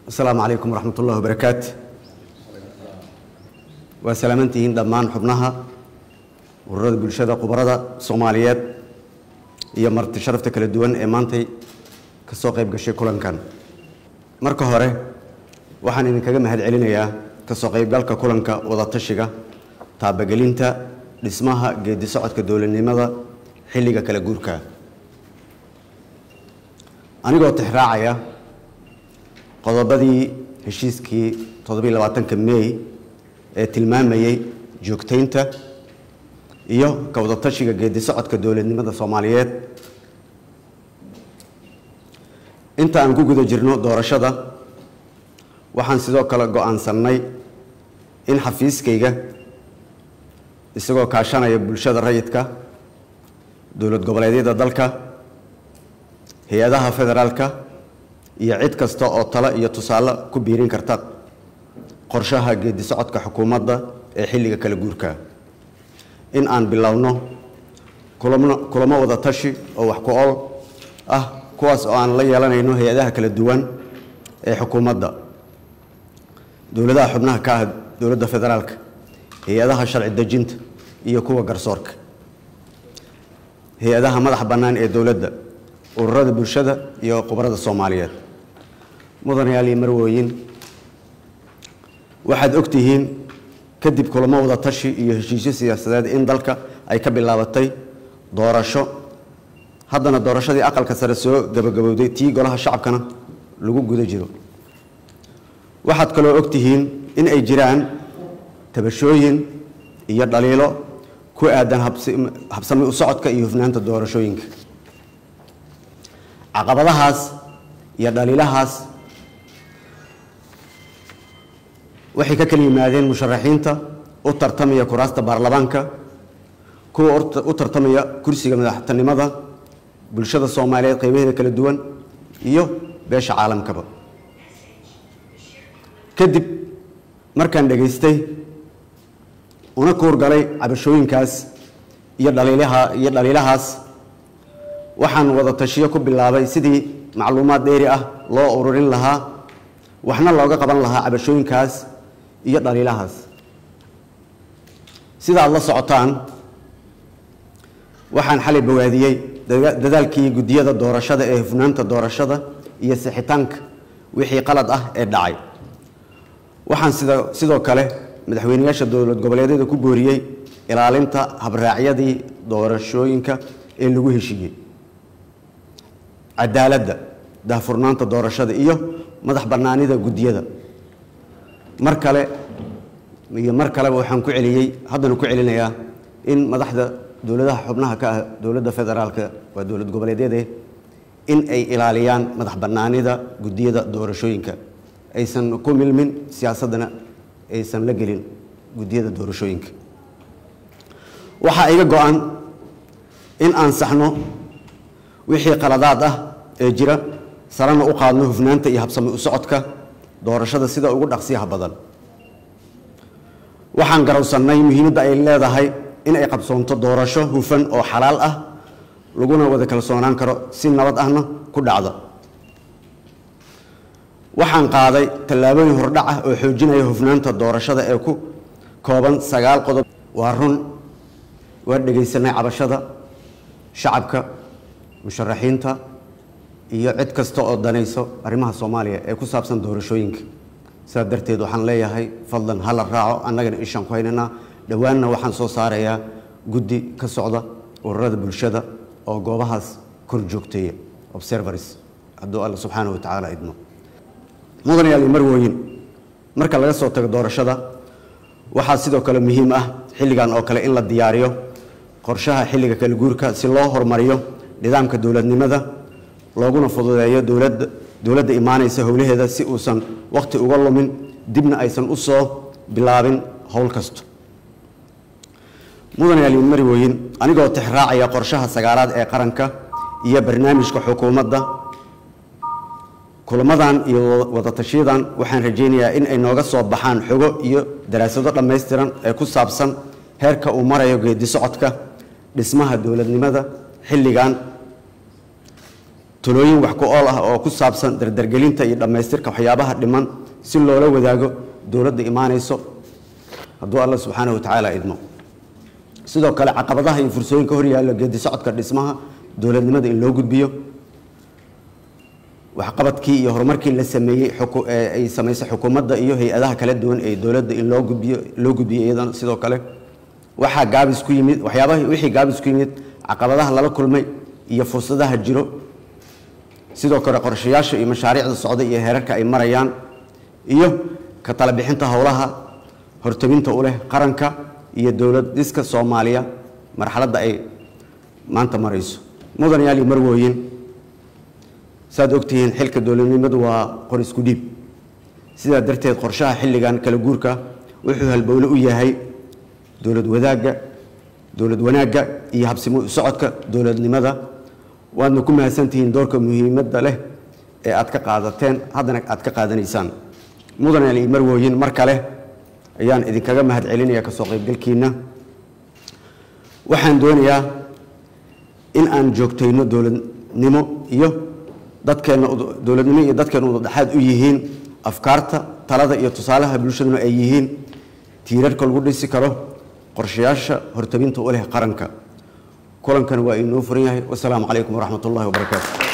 asalaamu calaykum waraxmat ullahi wabarakaatu waa salaamantihiin dhammaan xubnaha ururada bulshada khubarada soomaaliyeed iyo marti sharafta kala duwan ee maantay ka soo qayb gashay kulankan marka hore waxaan idinkaga mahad celinayaa ka soo qaybgalka kulanka wadatashiga taabagelinta dhismaha geedi socodka dowladnimada xilliga kala guurka anigoo tixraacaya qodobadii heshiiskii toddobiiy labaatanka mey ee tilmaamayey joogtaynta iyo ka wadatashiga geedi socodka dowladnimada soomaaliyeed inta aan ku guda jirno doorashada waxaan sidoo kale go-aansannay in xafiiskayga isagoo kaashanaya bulshada rayidka dowlad goboleedyada dalka hay-adaha federaalka iyo cid kasta oo talo iyo tusaale ku biirin karta qorshaha geedi socodka xukuumadda ee xilliga kala guurka in aan bilowno kulamo wada tashi oo wax ku ol ah kuwaas oo aan la yeelanayno hay-adaha kala duwan ee xukuumadda dowladaha xubnaha ka ah dowladda federaalka hay-adaha sharci dejinta iyo kuwa garsoorka hay-adaha madaxa bannaan ee dowladda ururada bulshada iyo khubarada soomaaliyeed mudanayaal iyo marwooyin waxaad ogtihiin kadib kulamo wada tashi iyo heshiisyo siyaasadeed in dalka ay ka bilaabatay doorasho haddana doorashadii aqalka sare soo gabagabowday tii golaha shacabkana lagu guda jiro waxaad kaloo ogtihiin in ay jiraan tabashooyin iyo dhaliilo ku aadan habsami u socodka iyo hufnaanta doorashooyinka caqabadahaas iyo dhaliilahaas waxay ka kala yimaadeen musharaxiinta u tartamaya kuraasta baarlamaanka kuwa u tartamaya kursiga madaxtinimada bulshada soomaaliyeed qeybaheeda kala duwan iyo beesha caalamkaba kadib markaan dhegaystay una kuurgalay cabashooyinkaas iyo dhaliilaha iyo dhaliilahaas waxaan wada tashiyo ku bilaabay sidii macluumaad dheeri ah loo ururin lahaa waxna looga qaban lahaa cabashooyinkaas iyo dhaliilahaas sida aad la socotaan waxaan xalay bawaadiyey dadaalkii guddiyada doorashada ee hufnaanta doorashada iyo sixitaanka wixii qalad ah ee dhacay waxaan sida sidoo kale madaxweyneyaasha dowlad goboleedyada ku booriyey ilaalinta habraacyadii doorashooyinka ee lagu heshiiyey cadaaladda daahfurnaanta doorashada iyo madax bannaanida guddiyada mar kale iyo mar kaleba waxaan ku celiyey haddana ku celinayaa in madaxda dowladaha xubnaha ka ah dowladda federaalka waa dowlad goboleedyade in ay ilaaliyaan madax bannaanida guddiyada doorashooyinka aysan ku milmin siyaasaddana aysan la gelin guddiyada doorashooyinka waxaa iga go-an in aan saxno wixii qaladaad ah ee jira sarana u qaadno hufnaanta iyo habsami u socodka doorashada sida ugu dhaqsiyaha badan waxaan garowsannay muhiimadda ay leedahay in ay qabsoonto doorasho hufan oo xalaal ah laguna wada kalsoonaan karo si nabad ahna ku dhacda waxaan qaaday tallaabooyin hordhac ah oo xoojinaya hufnaanta doorashada ee ku kooban sagaal qodob waa run waa dhegaysanay cabashada shacabka musharaxiinta iyo cid kasta oo danayso arrimaha soomaaliya ee ku saabsan doorashooyinka sidaa darteed waxaan leeyahay fadlan hala raaco annagana ishaan ku haynaynaa dhowaanna waxaan soo saarayaa guddi ka socda ururada bulshada oo goobahaas kor joogteeya observars hadduu alla subxaana wa tacaala idmo mudanayaal iyo marwooyin marka laga soo tago doorashada waxaa sidoo kale muhiim ah xilligan oo kale in la diyaariyo qorshaha xilliga kala guurka si loo horumariyo nidaamka dowladnimada looguna fududeeyo dowladda dowladda imaanaysa howlaheeda si uusan wakhti uga lumin dibna aysan u soo bilaabin howl kasto mudanayaal iyo marwooyin anigoo tixraacaya qorshaha sagaalaad ee qaranka iyo barnaamijka xukuumadda kulamadan iyo wadatashiyadan waxaan rajaynayaa in ay nooga soo baxaan xogo iyo daraasado dhammaystiran ee ku saabsan heerka uu marayo geedi socodka dhismaha dowladnimada xilligan talooyin wax ku ool ah oo ku saabsan dardargelinta iyo dhammaystirka waxyaabaha dhiman si loola wadaago dowladda imaanayso hadduu alla subxaanahu wa tacaala idmo sidoo kale caqabadaha iyo fursooyinka horyaalla geedi socodka dhismaha dowladnimada in loo gudbiyo waxqabadkii iyo horumarkii la sameeyey ay samaysay xukuumadda iyo hay-adaha kala duwan ee dowladda in loo gudbiyo loo gudbiyo iyadana sidoo kale waxaa gaabis ku yimid waxyaabaha wixii gaabis ku yimid caqabadaha lala kulmay iyo fursadaha jiro sidoo kale qorshayaasha iyo mashaariicda socda iyo heerarka ay marayaan iyo ka tala bixinta howlaha hortabinta u leh qaranka iyo dowlad dhiska soomaaliya marxaladda ay maanta marayso mudanayaal iyo marwooyin saaad ogtihiin xilka dowladnimadu waa qor isku dhiib sidaa darteed qorshaha xilligan kala guurka wuxuu halbowle u yahay dowlad wadaagga dowlad wanaagga iyo habsimo socodka dowladnimada waadna ku mahadsantihiin doorka muhiimadda leh ee aad ka qaadateen haddana aad ka qaadanaysaan mudanayaal iyo marwooyin mar kale ayaan idinkaga mahad celinaya kasoo qaybgalkiina waxaan doonayaa in aan joogtayno dowladnimo iyo dadkeenna dowladnimo iyo dadkeenna udadhexaad u yihiin afkaarta talada iyo tusaalaha bulshaduna ay yihiin tiirarka lagu dhisi karo qorshayaasha hortabinta u leh qaranka kulankan waa inoo furan yahay wasalaamu calaykum waraxmat ullahi wabarakaatu